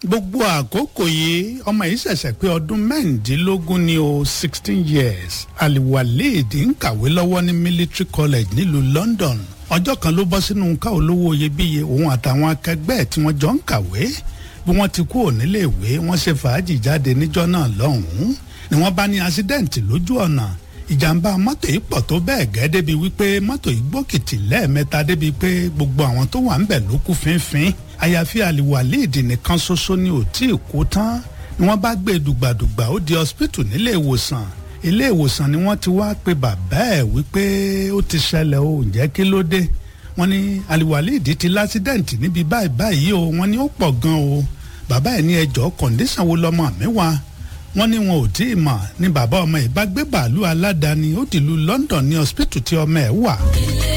gbogbo àkókò yìí ọmọ yìí ṣẹ̀ṣẹ̀ pé ọdún mẹ́rìndínlógún ní o sixteen years aliwaleed ń kàwé lọ́wọ́ ní military college nílùú london ọjọ́ kan ló bọ́ sínú ká olówó iyebíye òun àtàwọn akẹgbẹ́ ẹ̀ tí wọ́n jọ ń kàwé bí wọ́n ti kú níléèwé wọ́n ṣe fàájì jáde níjọ́ náà lọ́hùn-ún ni wọ́n bá ní accident lójú ọ̀nà ìjàmbá mọ́tò yìí pọ̀ tó bẹ́ẹ̀ gẹ́ débi wípé mọ́tò yìí gbókìtì lẹ́ẹ̀mẹ́ta débi pé gbogbo àwọn tó wà ń bẹ̀ ló kú fínfín àyàfi àlìwàléèdè nìkan ṣoṣo ni ò tí ì kú tán ni wọ́n bá gbé dùgbàdùgbà ó di hospital nílé ìwòsàn ilé ìwòsàn ni wọ́n ti wá pe bàbá ẹ̀ wípé ó ti ṣẹlẹ̀ o ǹjẹ́ kí ló dé wọ́n ní àlìwàléèdè ti lásídẹ̀ǹtì níbi báyìí báyìí o wọ́n ní ó pọ̀ gan o bàbá ẹ̀ ní ẹjọ́ kọ̀ǹdíṣàn wo lọ́mọ mi wá wọ́n ní wọn ò tí ì mọ̀ ní bàbá ọmọ ẹ̀ bá gbé bàálù aládàáni ó dìlú London ní hospital tí ọmọ ẹ̀ wà.